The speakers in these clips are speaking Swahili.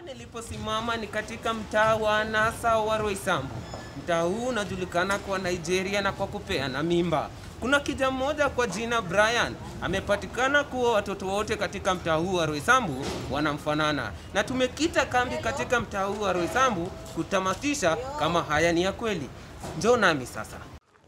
niliposimama ni katika mtaa wa Nasa wa Roysambu. Mtaa huu unajulikana kwa Nigeria na kwa kupeana mimba. Kuna kijana mmoja kwa jina Brian amepatikana kuwa watoto wote katika mtaa huu wa Roysambu wanamfanana, na tumekita kambi katika mtaa huu wa Roysambu kutamatisha kama haya ni ya kweli. Njoo nami sasa.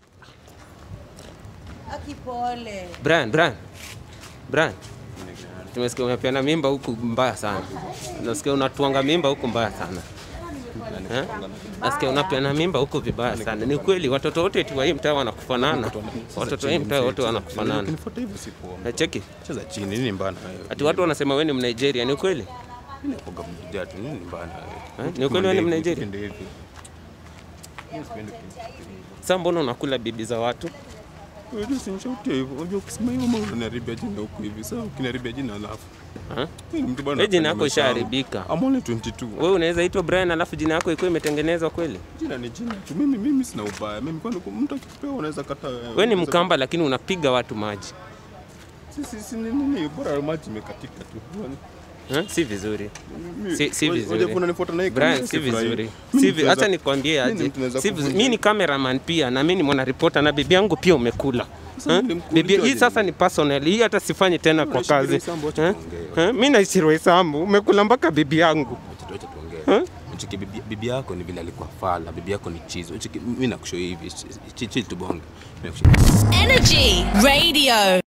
Akipole. Brian, Brian, Brian, tumesikia umepeana mimba huku mbaya sana. Nasikia unatuanga mimba huku mbaya sana. Eh? Nasikia unapeana mimba huku vibaya sana. Ni kweli watoto wote tu wa hii mtaa wanakufanana. Watoto wa hii mtaa wote wanakufanana. Ukinifuata hivyo si poa. Eh, Cheki. Cheza chini, nini mbana wewe? Ati watu wanasema wewe ni Mnigeria, ni kweli? Mimi nakuwaga mjaa tu, nini mbana wewe? Eh, ni ukweli wewe ni Mnigeria? Ndio hivi. Mimi sipendi kusikia. Sasa mbona unakula bibi za watu? Unajua sinishautia hivyo. Unajua ukisema hivyo mbona unaniharibia jina huku hivi? Sasa ukiniharibia jina alafu. Eh? Mimi ni mtu bwana. Wewe jina napenda yako maisha yangu. ishaharibika. I'm only 22. Wewe unaweza itwa Brian alafu jina yako ikuwa imetengenezwa kweli? Jina ni jina tu. Mimi mimi sina ubaya. Mimi kwani mtu akikupewa unaweza kataa. Wewe ni Mkamba lakini unapiga watu maji. Sisi si ni nini bora maji imekatika tu. Eh? Si vizuri. Mimi- Si- si Unajua vizuri. unanifuata na hii Brian, kamera, si sifurahi. vizuri. Mimi Si vi- tunaweza- Acha nikwambie mimi aje. tunaweza Si vizuri. kuvunja. Mimi ni cameraman pia na mimi ni mwanaripota na bibi yangu pia umekula. Sasa Eh? nilimkuuliza Bibi hii aje? sasa ni personal. Hii hata sifanyi tena kwa Unaishi kazi. Roysambu, acha Eh? tuongee. Eh? Mimi naishi Roysambu, umekula mpaka bibi yangu. Acha acha tuongee. Uchiki bibi, bibi yako ni vile alikuwa fala, bibi yako ni chizi. Uchiki mimi nakushow hivi, chill chill tubonge. Mimi nakushow. Energy Radio.